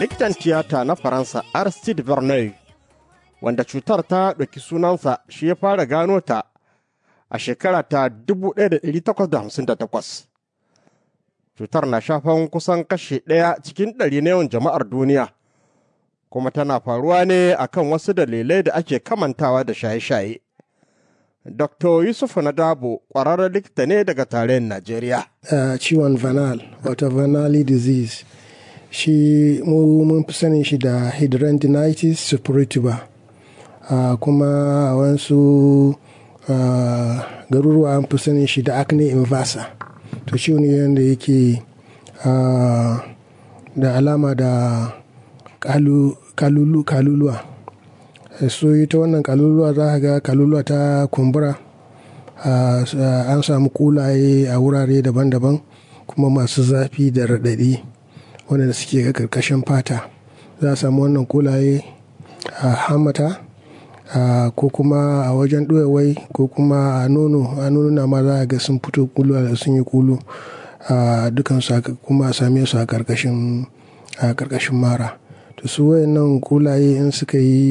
likitan tiyata na faransa aristide verneuil wanda cutar ta ɗauki sunansa shi ya fara gano ta a shekara ta 1858 cutar na shafan kusan kashe ɗaya cikin ɗari na yawan jama'ar duniya kuma tana faruwa ne akan wasu dalilai da ake kamantawa da shaye-shaye Dr. Yusuf Nadabo ƙwararren likita ne daga tarayyar Najeriya. Uh, ciwon vanal, wato vanali disease, shi mu mun fi sanin shi da hidradenitis suppurativa. Uh, kuma a wasu uh, garuruwa an fi sanin shi da acne inversa. To ciwo ne yadda yake da alama da kalulu kaluluwa. so ita wannan kaluluwa za ga kaluluwa ta kumbura an samu kulaye a wurare daban-daban kuma masu zafi da raɗaɗi wanda suke ga karkashin fata za a samu wannan kulaye a hamata ko kuma a wajen ɗoyawai ko kuma a nono a nonuna ma za a ga sun fito kulu da sun yi kulu dukansu kuma a same su a karkashin mara to su wayannan kulaye in suka yi